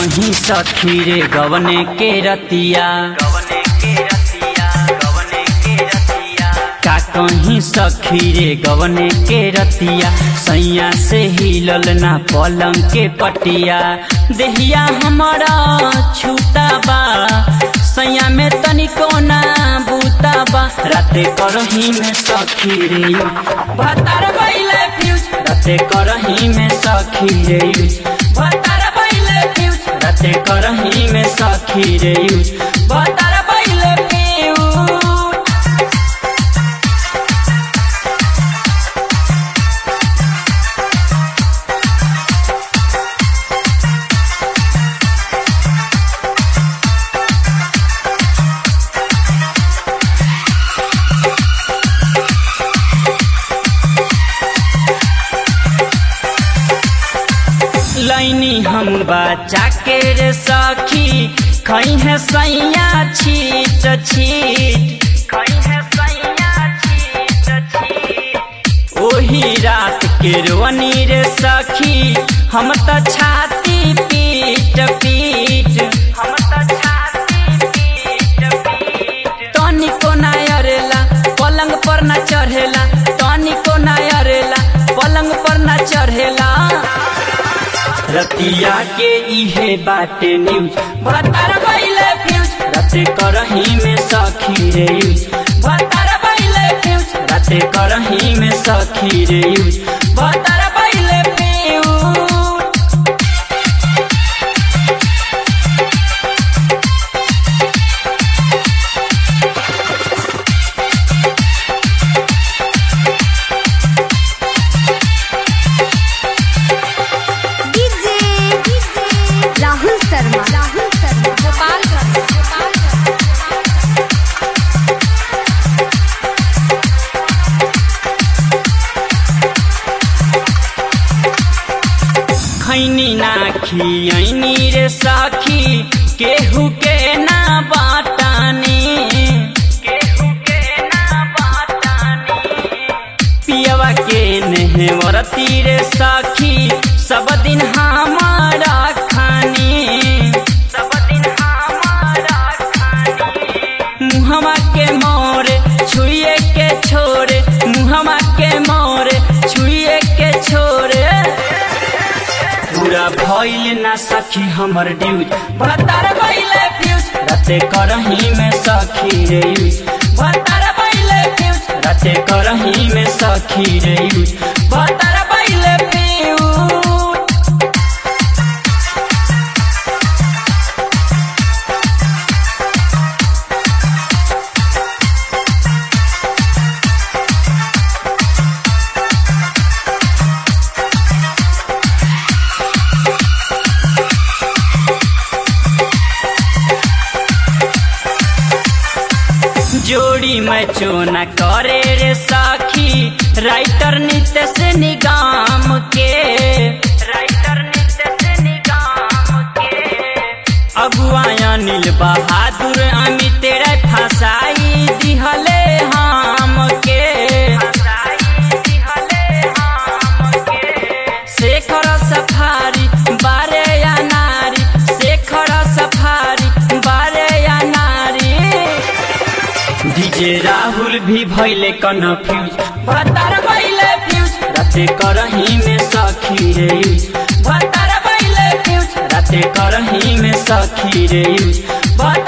कहीं सखी रे गवने के रतिया गवने के रतिया गवने के रतिया का कहीं सखी रे गवने के रतिया सैया से हिलल ना पलंग के पटिया देहिया हमारा छूता बा सैया में तनिको ना बूता बा राते करही में सखी रे भतार बैले फ्यूज राते करही में सखी रे यूज भतार बैले फ्यूज राते करही में सखी रे यूज भतार बैले फ्यूज लैनी हम बच्चा के रे सखी खई है सैया छीट छीट खई है सैया छीट छीट ओही रात के रोनी रे सखी हम त छाती पीट पीट हम त छाती पीट पीट तनिको ना अरेला पलंग पर ना चढ़ेला तनिको ना अरेला पलंग पर ना चढ़ेला रतिया के इहे बाटे न्यूज भतार बैले फ्यूज राते करही में सखी रे यूज भतार बैले फ्यूज राते करही में सखी रे यूज भतार बैले फ्यूज डीजे राहुल शर्मा राहुल शर्मा गोपालगंज खैनी ना खियनी रे सखी केहू के ना बाटानी केहू के ना बाटानी पियवा के नेहवरती रे सखी सब दिन हमारा खानी सब दिन हमारा खानी मुहमा के मोरे छुए के छोरे मुहमा के मोरे छुए के छोरे पूरा भइल ना सखी हमर ड्यूज भतार बैले फ्यूज राते करही में सखी रे यूज भतार बैले फ्यूज राते करही में सखी रे यूज भतार बैले फ्यूज जोड़ी में चोना करे रे साखी राइटर नित्य से निगाम के राइटर नित्य से निगाम के अगुआ अनिल बहादुर अमित तेरे फसाई दिहले हम के फसाई दिहले हम के शेखर सफारी बारे या नारी शेखर सफारी बारे या नारी डीजे राहुल भी भैले कन्फ्यूज भतार भैले फ्यूज राते करही में सखी रे यूज भतार भैले फ्यूज राते करही में सखी रे यूज भतार